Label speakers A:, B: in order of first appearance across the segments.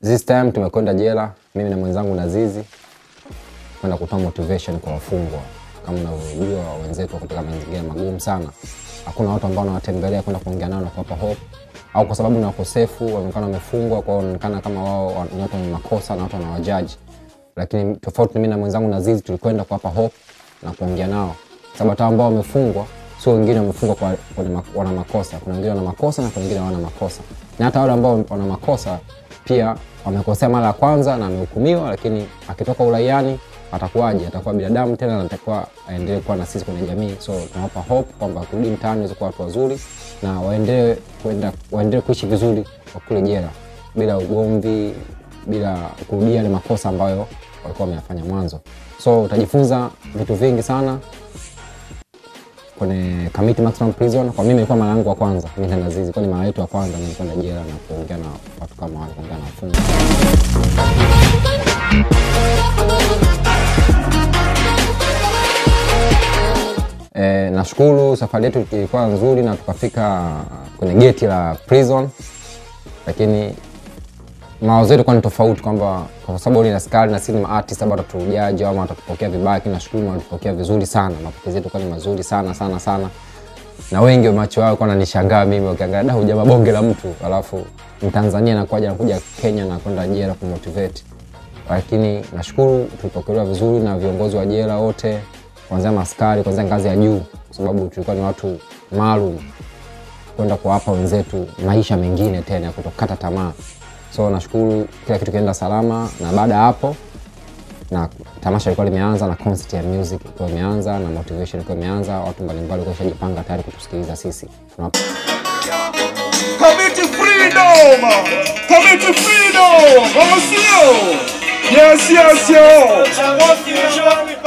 A: This time tumekwenda jela, mimi na mwenzangu Nazizi kwenda kutoa motivation kwa wafungwa. Kama unavyojua wenzetu wako katika mazingira magumu sana, hakuna watu ambao wanawatembelea kwenda kuongea nao na kuwapa hope, au kwa sababu ni wakosefu, wanaonekana wamefungwa, kwa hiyo wanaonekana kama wao ni watu wenye makosa na watu wanawajaji. Lakini tofauti mimi na mwenzangu Nazizi tulikwenda kuwapa hope na kuongea nao, sababu hata ambao wamefungwa sio wengine wamefungwa kwa, kwa wana makosa. Kuna wengine wana makosa na kuna wengine hawana makosa, na hata wale ambao wana makosa pia wamekosea mara ya kwanza na amehukumiwa, lakini akitoka uraiani atakuwaje? Atakuwa binadamu tena na atakuwa aendelee kuwa na sisi kwenye jamii. So tunawapa hope kwamba kurudi mtaani waweze kuwa watu wazuri na waendelee kwenda waendelee kuishi vizuri kwa kule jela bila ugomvi, bila kurudia yale makosa ambayo walikuwa wameyafanya mwanzo. So utajifunza vitu vingi sana kwenye Kamiti Maximum Prison. Kwa mimi ilikuwa mara yangu ya kwanza, mimi na Nazizi, kwa ni mara yetu ya kwanza mimi kwenda jela na kuongea na watu kama wale, kuongea na wafungwa. E, nashukuru safari yetu ilikuwa nzuri na tukafika kwenye geti la prison, lakini mawazo yetu kwa ni tofauti kwamba kwa sababu ni askari na sisi ni maartist labda watatujaji ama watatupokea vibaya, lakini nashukuru walitupokea vizuri sana. Mapokezi yetu kwa ni mazuri sana sana sana, na wengi wa macho yao kwa wananishangaa mimi, wakiangalia da, hujamaa bonge la mtu, alafu Mtanzania anakuja anakuja Kenya na kwenda jela kumotivate. Lakini nashukuru tulipokelewa vizuri na viongozi wa jela wote, kuanzia maskari, kuanzia ngazi ya juu, kwa sababu tulikuwa ni watu maalum kwenda kuwapa wenzetu maisha mengine tena ya kutokata tamaa so nashukuru kila kitu kienda salama na baada ya hapo na tamasha ilikuwa limeanza na concert ya music ilikuwa imeanza na motivation ilikuwa imeanza watu mbalimbali walikuwa washajipanga tayari kutusikiliza sisi Tunawapa-
B: Commit to freedom! Commit to freedom! Vamos sio! Yes, yes, yo!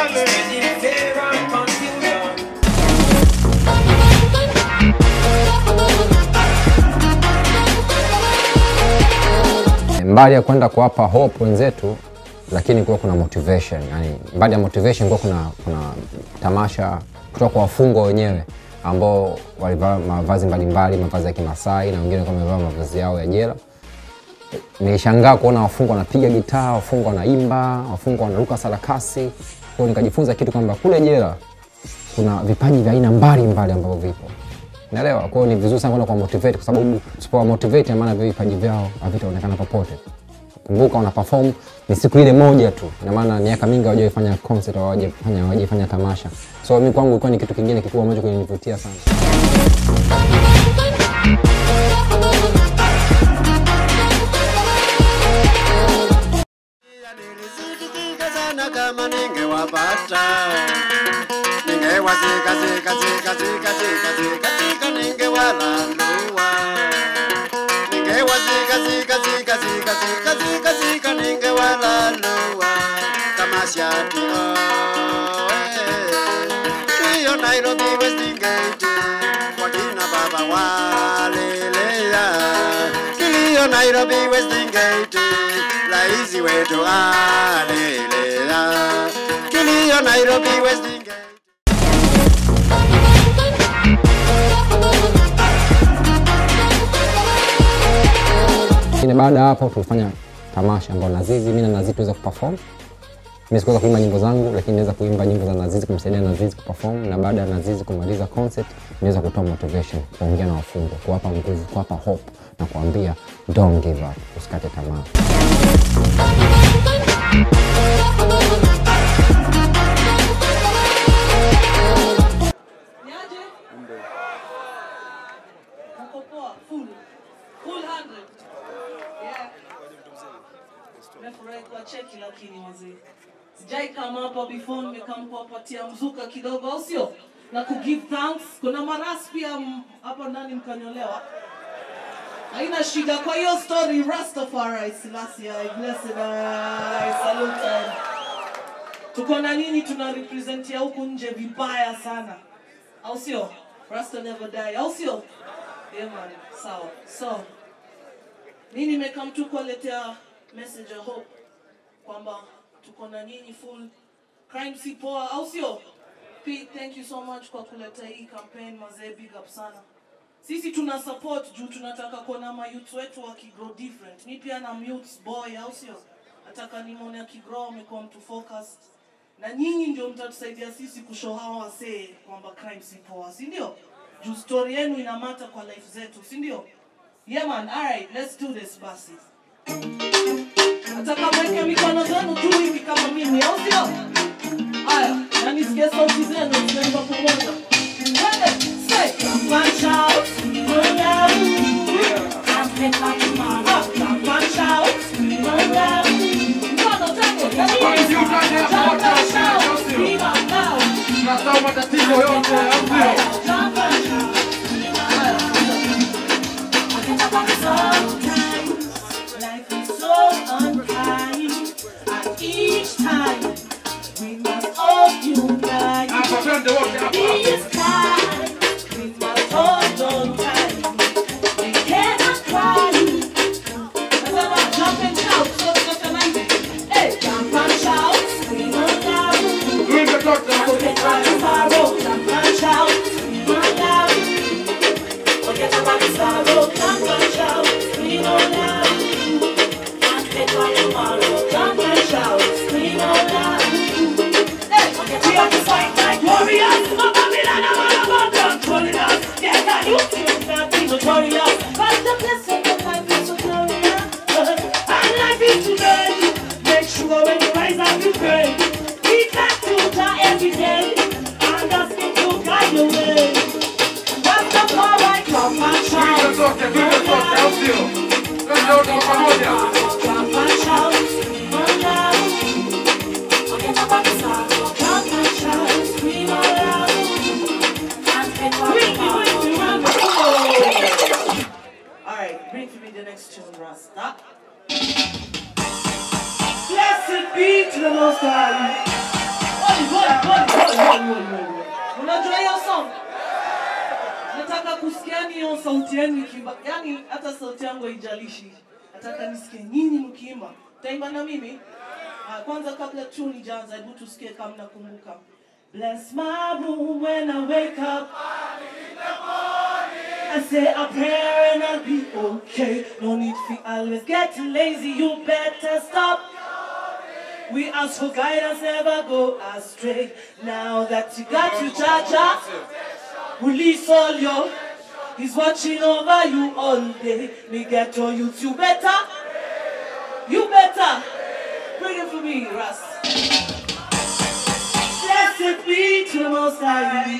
A: mbali ya kwenda kuwapa hope wenzetu lakini kuwa kuna motivation yani mbali ya motivation kuwa kuna, kuna tamasha kutoka kwa wafungwa wenyewe ambao walivaa mavazi mbalimbali mavazi ya kimasai na wengine walikuwa wamevaa mavazi yao ya jela nilishangaa kuona wafungwa wanapiga gitaa wafungwa wanaimba wafungwa wanaruka sarakasi kwao nikajifunza kitu kwamba kule jela kuna vipaji vya aina mbalimbali ambavyo vipo naelewa kwao ni vizuri sana kwenda kwa motivate kwa sababu usipowa motivate maana vile vipaji vyao havitaonekana popote kumbuka wana perform ni siku ile moja tu ina maana miaka mingi hawajaifanya concert au hawajafanya hawajaifanya tamasha so mi kwangu ilikuwa ni kitu kingine kikubwa ambacho kilinivutia sana
C: Nilisikitika sana kama ningewapata, ningewazika zika zika zika zika zika zika, ningewalalua, ningewazika zika zika zika zika zika zika, ningewalalua kama shati oh, eh. hiyo Nairobi Western Gate wakina baba walelea kilio Nairobi Western Gate raisi wetu alelea kilio Nairobi Western Gate
A: lakini baada ya hapo tulifanya tamasha ambao nazizi mi na nazizi tuweza kuperform mi sikuweza kuimba nyimbo zangu lakini naweza kuimba nyimbo za nazizi kumsaidia nazizi kuperform na baada ya nazizi kumaliza concert niweza kutoa motivation kuongea na wafungwa kuwapa nguvu kuwapa hope na kuambia don't give up usikate tamaa
D: Niaje? Uko poa? Full. Full 100. Yeah. Nimefurahi kwa cheki lakini wazee. Sijai kama hapa before nimekam kuwapatia mzuka kidogo au sio? Na ku give thanks. Kuna maras pia m- hapa ndani mkanyolewa. Haina shida kwa hiyo story Rastafari Selassie I blessed I salute tuko na nini tuna representia huku nje vibaya sana au sio rasta never die au sio yeah man sawa so mi nimekam tu kuwaletea message ya hope kwamba tuko na nyinyi full crime si poa au sio Pete, thank you so much kwa kuleta hii campaign mazee big up sana sisi tuna support juu tunataka kuona mayouth wetu wakigrow different mi pia na youth boy au sio nataka nimwone akigrow amekuwa mtu focused na nyinyi ndio mtatusaidia sisi kushow hawa wasee kwamba crime si poa si ndio juu story yenu inamata kwa life zetu si ndio yeah man alright let's do this basi nataka mweke mikono zenu juu hivi kama mimi au sio haya na nisikie sauti zenu tunaimba pamoja Twende, say, punch out, run out. Ah, punch out, run out. Mkono, twende,
B: Kwa juu ndani ya
D: jump
B: moto,
D: and shout,
B: sio?
D: scream out loud.
B: Tunasahau matatizo yote, au sio?
D: Jump and shout. Haya, Life is so unkind, and each time we must all unite.
B: Hapa twende wote hapa.
D: This time we must hold on tight. We cannot cry. Nasema jump and shout, so tunasema hivi. Hey, jump and shout, scream out loud.
B: Tuimbe sote hapo.
D: Forget about the sorrow, jump and shout, scream out loud. Forget about the sorrow, jump and shout, scream out loud. Forget about tomorrow, jump and shout, scream out loud. Hey, we have to fight like warriors. Mama, me la la la la la, controlling us. Yes, I you feel that we notorious. But the blessing of life is so glorious. And life is today. Make sure when you rise up, you pray. We got to die every day. And ask him to guide your way. What's the power I come and
B: Tuimbe
D: shout?
B: sote, tuimbe sote, au sio? Twende wote kwa pamoja.
D: Jump and shout, run loud. Forget about the sorrow. Jump and shout, scream out loud. Bring me, bring me, bring me. Alright, bring to me the next tune, Rasta. Blessed be to the Most High. Holy, holy, holy, holy, holy, holy, holy. Unajua hiyo song? Nataka kusikiani hiyo sauti yenu ikiimba. Yaani hata sauti yangu haijalishi. Nataka nisikie nyinyi mkiimba. Taimba na mimi? Ah, kwanza kabla tune ijaanza, hebu tusikie kama mnakumbuka. Bless my room when I wake up. I say a prayer and I'll be okay. No need for always getting lazy, you better stop. We ask for guidance, never go astray. Now that you got your charger, release all your. He's watching over you all day. Me get your youth, you better. You better. Bring it for me, Russ. Blessed be to the Most High.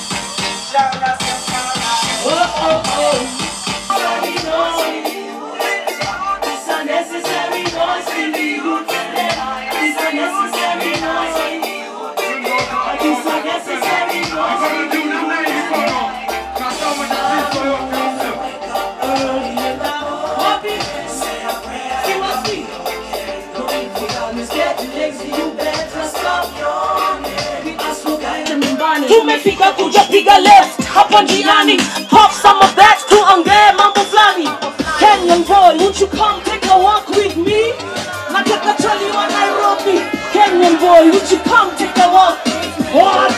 D: Oh, oh, oh. Sorry, no. It's a necessary noise for the youth. It's a necessary noise. It's a necessary noise for
B: Mikono juu namna hii, mikono. Tunasahau matatizo yote, au sio?
D: early in the morning. See what's me? Don't need to always get lazy. You better stop yawning. We ask for guidance.
E: tumefika kuja piga left hapo njiani pop some of that tuongee mambo fulani kenyan boy won't you come take a walk with me nataka chali wa nairobi kenyan boy won't you come take a walk what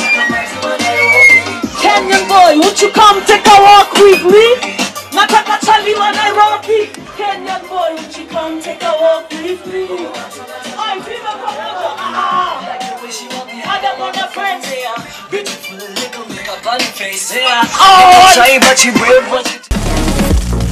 E: kenyan boy won't you come take a walk with me nataka chali wa nairobi kenyan boy won't you come take a walk with me Ay, viva pamoja ah. Adam on the friends here.
F: Beautiful little makeup on your face, yeah.
E: Oh,
F: Shy, but you brave, but you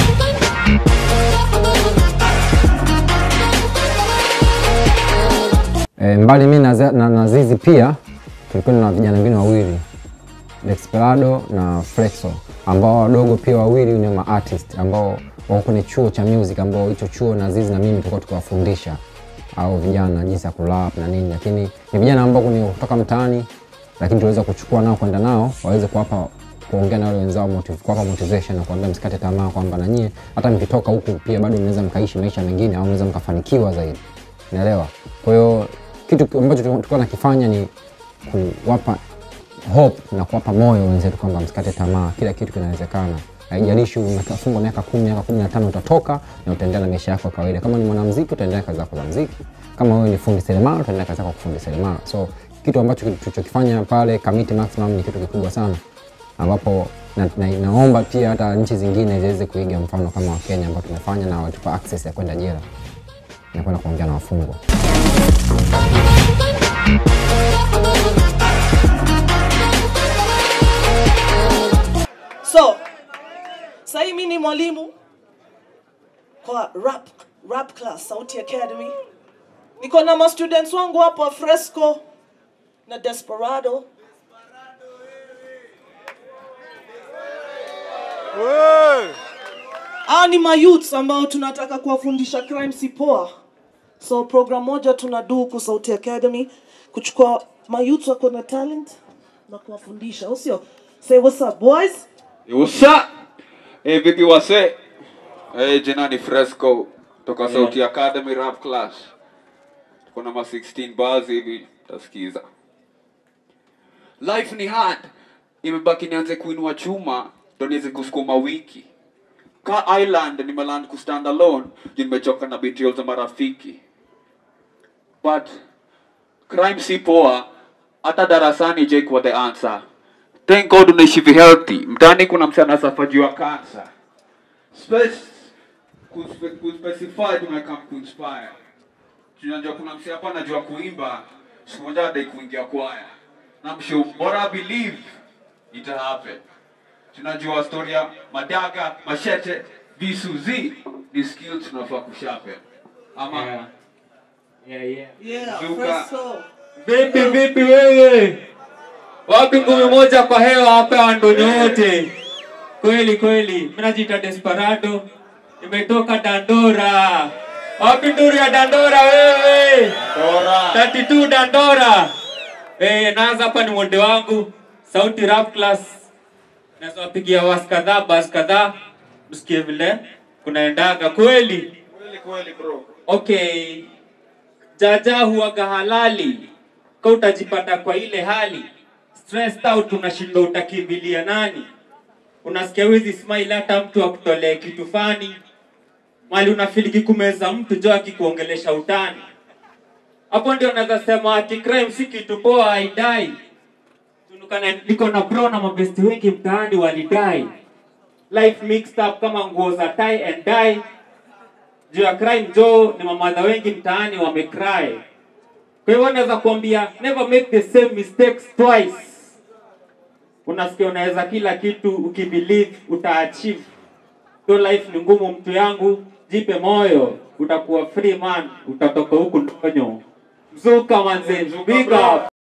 A: E, mbali mi na, Za- na, na Zizi pia tulikuwa na vijana wengine wawili Desperado na Flexo ambao wadogo pia wawili ni ma artist ambao wako kwenye chuo cha music ambao hicho chuo na Zizi na mimi tulikuwa tukiwafundisha au vijana jinsi ya kurap na nini, lakini ni vijana ambao ni kutoka mtaani, lakini tuweza kuchukua nao kwenda nao waweze kuwapa kuongea na wale wenzao motiv, kuwapa motivation na kuambia msikate tamaa kwamba na nyie hata mkitoka huku pia bado mnaweza mkaishi maisha mengine au mnaweza mkafanikiwa zaidi, unaelewa? Kwa hiyo kitu ambacho tulikuwa nakifanya ni kuwapa hope na kuwapa moyo wenzetu kwamba msikate tamaa, kila kitu kinawezekana. Haijalishi umefungwa miaka kumi, miaka kumi na tano, utatoka na utaendelea na maisha yako ya kawaida. Kama ni mwanamuziki, utaendelea kazi zako za muziki. Kama wewe ni fundi seremala, utaendelea kazi zako ya kufundi seremala. So kitu ambacho tulichokifanya pale Kamiti Maximum ni kitu kikubwa sana ambapo na, na, naomba pia hata nchi zingine ziweze kuiga mfano kama wa Kenya ambao tumefanya na watupa access ya kwenda jela na kwenda kuongea na wafungwa.
D: so sahii mi ni mwalimu kwa rap, rap class sauti academy niko na mastudents wangu hapa fresco na desperado Hawa ni mayouths ambao tunataka kuwafundisha crime si poa so program moja tunadu huku sauti academy kuchukua mayouths wako na talent na kuwafundisha au sio say what's up boys
G: Usa eh, vipi wase eh, jina ni Fresco toka Sauti Academy Rap Class. Tuko na ma 16 bars hivi tasikiza. Life ni hard, imebaki nianze kuinua chuma ndo niweze kusukuma wiki. Ka Island nimeland kustand alone, juu nimechoka na betrayal za marafiki. But crime si poa, hata darasani je kwa the answer. Thank God unaishi vi healthy. Mtaani kuna msana safajiwa cancer. Space kuspe- kuspecify tumeka kuinspire. Tunajua kuna msi hapa anajua kuimba, siku moja adai kuingia kwaya. Na msho bora believe ita happen. Tunajua story ya madaga, mashete, visu zi ni skills tunafaa kushape. Ama
H: Yeah. Yeah, yeah.
D: yeah
G: Zuka.
D: fresco
H: Vipi vipi wewe? Wapi ngumi moja kwa hewa hapa wandoni wote? Kweli kweli, mimi najiita Desperado. Nimetoka Dandora. Wapi nduru ya Dandora wewe?
G: Dora.
H: 32 Dandora. Eh, naanza hapa ni mwende wangu. Sauti rap class. Naweza wapigia was kadhaa, bas kadhaa. Msikie vile kunaendaga kweli.
G: Kweli kweli bro.
H: Okay, jaja huwaga halali, ka utajipata kwa ile hali stressed out, unashindwa utakimbilia nani? Unasikia wizi smile, hata mtu akutolee kitu fani mali unafiliki kumeza mtu jo akikuongelesha utani. Hapo ndio naweza sema ati crime si kitu poa, haidai. Tunukana niko na bro na mabesti wengi mtaani walidai life mixed up kama nguo za tie and dye juu ya crime jo ni mamadha wengi mtaani wamecry kwa hivyo naweza kuambia never make the same mistakes twice unasikia unaweza kila kitu ukibelieve utaachieve so life ni ngumu mtu yangu jipe moyo utakuwa free man utatoka huku ndonyo mzuka manze big up